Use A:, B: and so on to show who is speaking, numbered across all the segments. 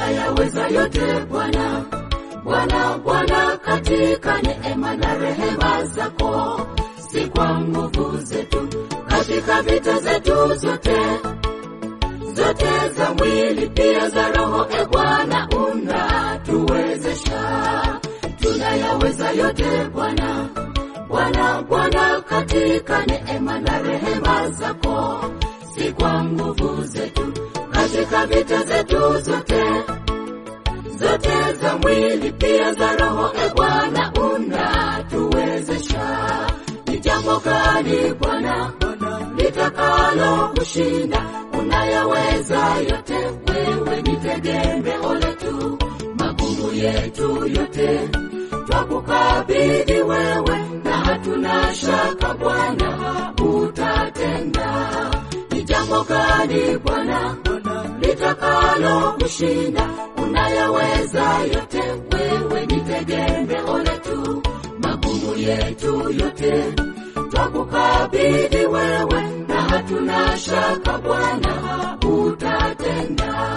A: tunayaweza yote Bwana. Bwana, Bwana, katika neema na rehema zako, si kwa nguvu zetu, katika vita zetu zote zote za mwili pia za roho, e Bwana, unatuwezesha. Tunayaweza yote Bwana. Bwana, Bwana, katika neema na rehema zako, si kwa nguvu zetu, katika vita zetu zote zote za mwili pia za roho, e Bwana, unatuwezesha. Ni jambo gani Bwana litakalo kushinda? Unayaweza yote, wewe ni tegemeo letu, magumu yetu yote twakukabidhi wewe, na hatuna shaka Bwana utatenda. Ni jambo gani Bwana litakalo kushinda? Unayaweza yote, wewe ni tegemeo letu, magumu yetu yote twakukabidhi wewe, na hatuna shaka Bwana utatenda.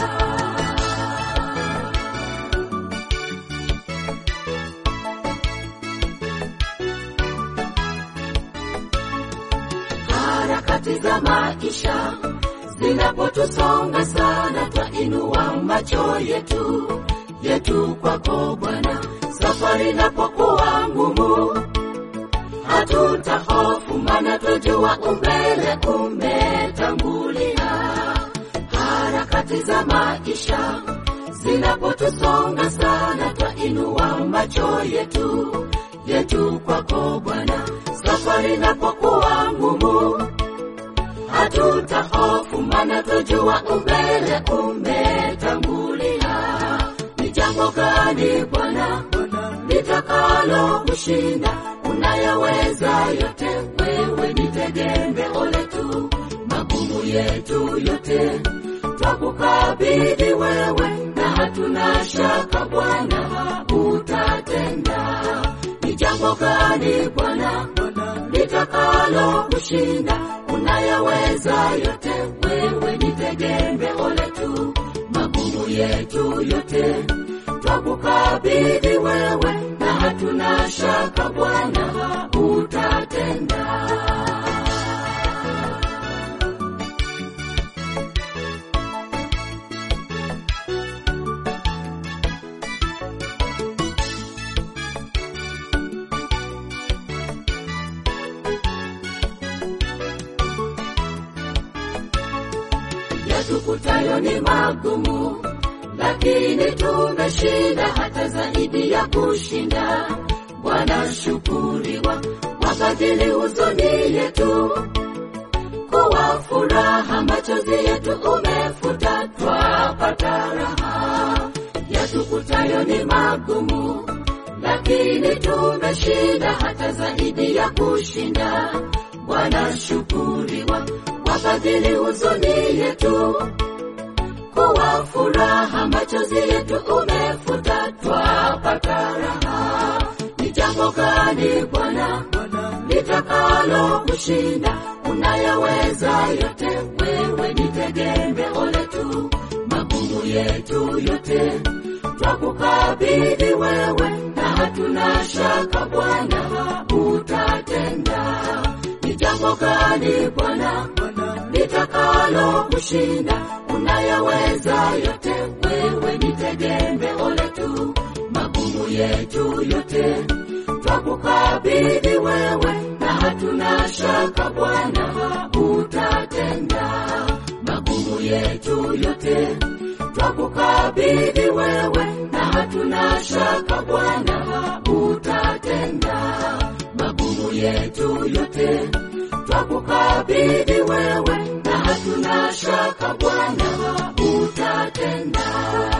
A: harakati za maisha zinapotusonga sana, twainua macho yetu yetu kwako Bwana. Safari inapokuwa ngumu, hatutahofu, maana twajua umbele umetangulia. Harakati za maisha zinapotusonga sana, twainua macho yetu yetu kwako Bwana. Safari inapokuwa ngumu, hatutahofu, maana twajua umbele umetangulia. Ni jambo gani Bwana litakalo kushinda? Unayaweza yote, wewe ni tegemeo letu, magumu yetu yote twakukabidhi wewe, na hatuna shaka Bwana utatenda. Ni jambo gani Bwana litakalo kushinda? Unayaweza yote, wewe ni tegemeo letu, magumu yetu yote twakukabidhi wewe, na hatuna shaka Bwana utatenda. yatukutayo ni magumu, lakini tumeshinda hata zaidi ya kushinda. Bwana shukuriwa, wabadili huzuni yetu kuwa furaha, machozi yetu umefuta, twapata raha. Yatukutayo ni magumu, lakini tumeshinda hata zaidi ya kushinda. Bwana shukuriwa, wabadili huzuni yetu kuwa furaha, machozi yetu umefuta, twapata raha. Ni jambo gani Bwana litakalo kushinda? Unayaweza yote, wewe ni tegemeo letu, magumu yetu yote twakukabidhi wewe, na hatuna shaka Bwana utatenda. Ni jambo gani Bwana litakalo kushinda? Unayaweza yote, wewe ni tegemeo letu, magumu yetu yote twakukabidhi wewe, na hatuna shaka Bwana utatenda. Magumu yetu yote twakukabidhi wewe, na hatuna shaka Bwana utatenda. Magumu yetu yote twakukabidhi wewe, na hatuna shaka Bwana utatenda.